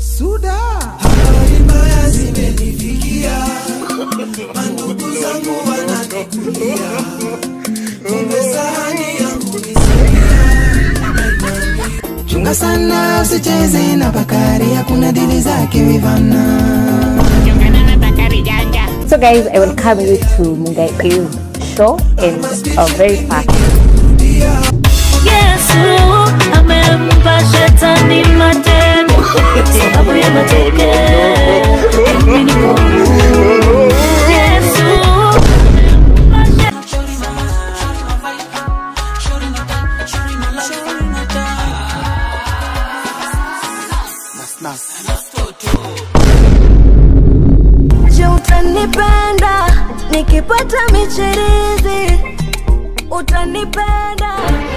Suda. Habari mbaya zimenifikia, mandugu zangu wananikulia, kumbe sahani yangu ni Chunga sana usicheze na Bakari, hakuna dili zake Vivana. So guys, I welcome you to Mungai Eve show and a very fast. Yesu amempa shetani matendo sababu ya matokeo. Mimi niko huru. Yesu amempa Je, utanipenda nikipata michirizi? Utanipenda